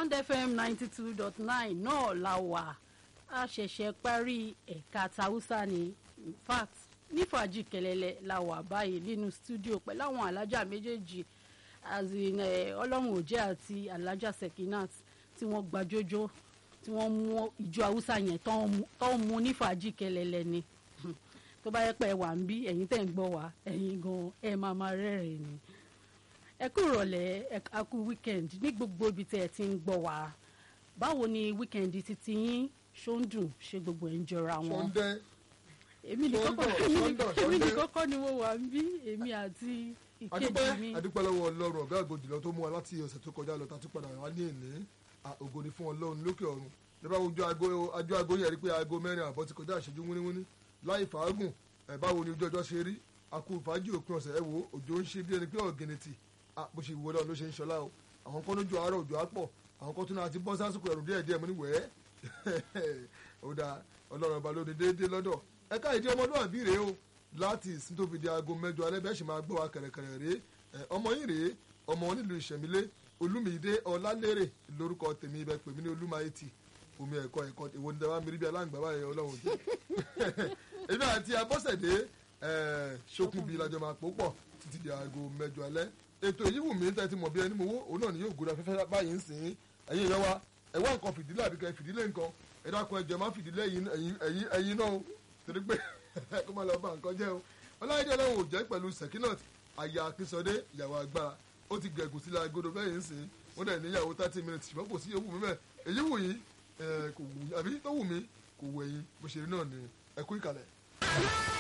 bond fm ninety two dot nine náà la wà a ṣẹ̀ṣẹ̀ parí ẹ̀ka tàwùsà ní in fact ní fàájì kẹlẹ́lẹ́ la wà báyìí nínú stúdíò pẹ̀lú àwọn alájà méjèèjì as in ọlọ́run òjẹ́ àti alájà sekinat tí wọ́n gbajójó tí wọ́n mú ìjọ haúsá yẹn tó ń mú ní fàájì kẹlẹ́lẹ́ ni tó bá yẹ pé ẹ wà ń bí ẹ̀yin tẹ̀ ń gbọ́ wá ẹ̀yin gan ẹ máa máa rẹ́rìn ni ẹ kú ìrọ̀lẹ́ ẹ kú weekend ní gbogbo ibi tẹ́ ẹ ti ń gbọ́ wá báwo ni weekend titi yín ṣó ń dùn ṣe gbogbo ẹ̀ ń jọra wọn Sunday èmi ní kọ́kọ́ Sunday, èmi ní- Sunday, èmi ní Sunday. kọ́kọ́ ni mo wà ń bí èmi àti ìkejì adúpẹ́ mi adúpẹ́ lọ́wọ́ ọlọ́run ọ̀gá àgọ́ jùlọ tó mú wa láti ọ̀sẹ̀ tó kọjá lọ tá a tún padà wá ní èlé ògo ni fún ọlọ́run lókè ọ̀run nígbà ojú aago ajú aago yẹn rí pé aago mẹ́rin àbọ̀ ti kọjá ìṣẹ́jú wíníwíní láì fàágùn ẹ̀ báwo ni ojú ọjọ́ ṣe rí akú fàájì òpin ọ̀sẹ̀ ẹ̀ wò òjò ń ṣe bí ẹni pé ọ̀gẹ̀nẹ̀tì bó ṣe wọlé ọ̀run ló ṣe ń ṣọlá o àwọn kan lójú àárọ̀ òjò á pọ̀ àwọn kan tún náà ti bọ́ sásìkò ẹ̀rùn díẹ̀ díẹ̀ mo ní wẹ̀ẹ́ ó dáa ọlọ́run ọba lóde déédéé lọ́dọ̀ ẹ̀ka ìdí ọmọlúwàbí rèé o láti ìsìn tó fi di aago mẹ́jọ alẹ́ bẹ́ẹ̀ sì máa gbọ́ wa kẹ̀rẹ̀kẹ̀rẹ̀ rèé ẹ̀, ọmọ yín rèé ọmọ wọn nílùú ìṣẹ̀mílẹ̀ olúmídé ọlálérè lórúkọ tèmi ibẹ̀ pèmí ní olúmáyétì omi ẹ̀kọ́ ẹ̀kọ́ ìwọ ní dábàá mírí bí aláǹgbá báyìí ọlọ́run jẹ́ èmi àti abọ́sẹ̀dé ẹ̀, ṣókùnbí lajọ máa pò pọ̀ títí di aago mẹ́jọ alẹ́ ètò èyí wù mí tẹ́tí mọ̀ bí ẹni mo wó òun náà ni yóò gbóná fẹ́fẹ́ báyìí ń sìn ẹ̀yin èèyàn wa ẹ wá nǹkan fìdílé àbí kẹ́ fìdílé nǹkan ẹ dákun ẹ jẹ́ má fìdílé ẹ̀yin ẹ̀yin ẹ̀yin náà o torí pé kó má lọ bá nǹkan jẹ́ o ọláyédè ọlọ́run ò jẹ́ pẹ̀lú sekinat aya akínsọdé ìyàwó agbára ó ti gẹ̀gùn sílẹ̀ agodo bẹ́ẹ̀ ń sìn wọ́n dẹ̀ níyàwó thirty minutes ṣùgbọ́n kò sí ewu mi bẹ́ẹ̀ èyí wù yín ẹ, kò wù yín àbí tó wù mí kò wù ẹ̀yin bó ṣe rí náà ni ẹ kú ìkàlẹ̀.